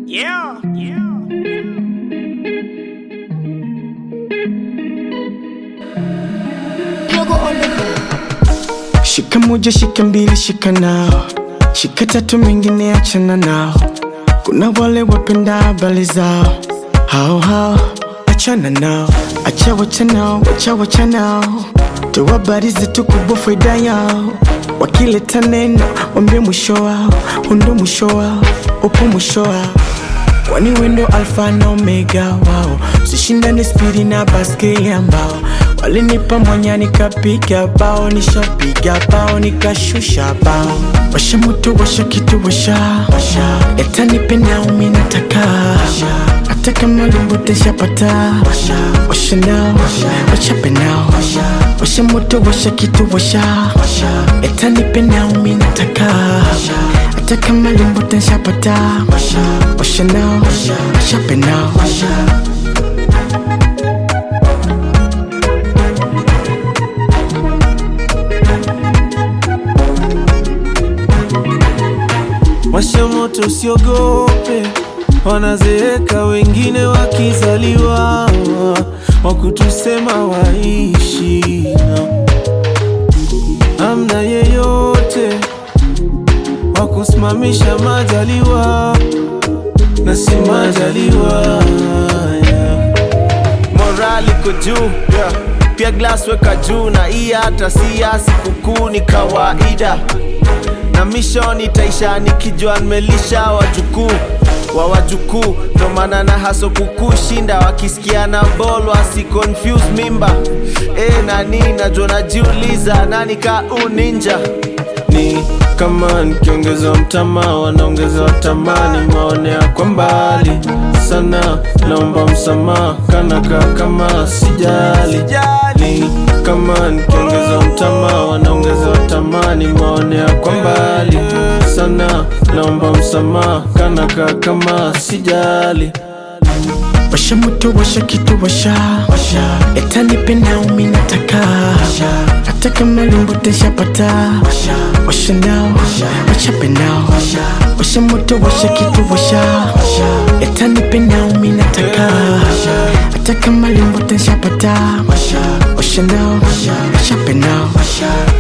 Yeah, yeah. Yogo on the beat. Shika moja, shika mbili, shika nao, shika tatu, mengine achana nao. Kuna wale wapenda habari zao, hao hao, achana nao, acha wacha nao, acha wacha nao, toa habari zetu kubwa, faida yao. Wakileta neno, wambie mwisho wao, undo mwisho wao, upo mwisho wao kwani wendo alfa na omega wao sishindane spidi na baskeli ambao walinipa mwanya nikapiga bao nishapiga bao nikashusha bao washa moto washa kitu washa etanipe naumi nataka hata kama lumbote shapata washa nao wachape nao washa moto washa kitu washa etanipe naumi nataka hata kama lumbote shapata washa nao wachape nao Washa moto usiogope, wanazeeka wengine wakizaliwa, wakutusema waishi na amna yeyote wakusimamisha majaliwa na si majaliwa yeah. morali iko juu pia glass weka juu na hii hata si ya sikukuu ni kawaida na mission itaisha nikijua nimelisha wajukuu wa wajukuu ndo maana na haso kukushinda wakisikia na bol wasi confuse mimba e, nani najua najiuliza nani ka uninja ni kama nikiongeza mtama wanaongeza tamani maonea kwa mbali sana naomba msamaha kanaka kama sijali ni kama nikiongeza mtama wanaongeza tamani maonea kwa mbali sana naomba msamaha kanaka kama sijali washa moto washa kitu washa etanipe naumi nataka hata kama lumbote shapata washa nao wachape nao washa moto washa kitu washa etanipe naumi nataka hata kama lumbote shapata washa nao wachape nao